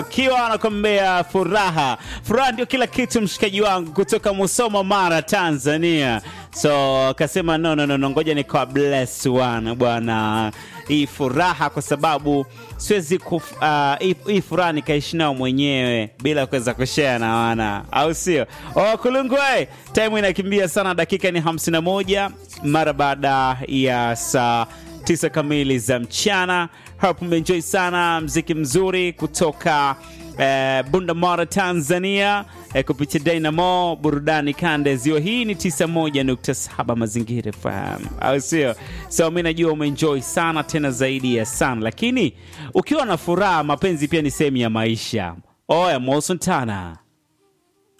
Kiwa anakwambia furaha. Furaha ndio kila kitu, mshikaji wangu kutoka Musoma, Mara, Tanzania. So akasema no, no, no, no, ngoja ni kwa bless one bwana, hii furaha kwa sababu siwezi kuf, uh, hii, hii furaha nikaishi nao mwenyewe bila kuweza kushare na wana, au sio? Oh, kulungwe, time inakimbia sana, dakika ni 51 mara baada ya saa tisa kamili za mchana. Hapo umeenjoy sana mziki mzuri kutoka eh, Bundamara Tanzania eh, kupitia Dynamo burudani kanda ziwa. Hii ni 91.7 Mazingira FM, au sio? So mi najua umeenjoy sana tena zaidi ya sana, lakini ukiwa na furaha, mapenzi pia ni sehemu ya maisha. Oya Moson Tana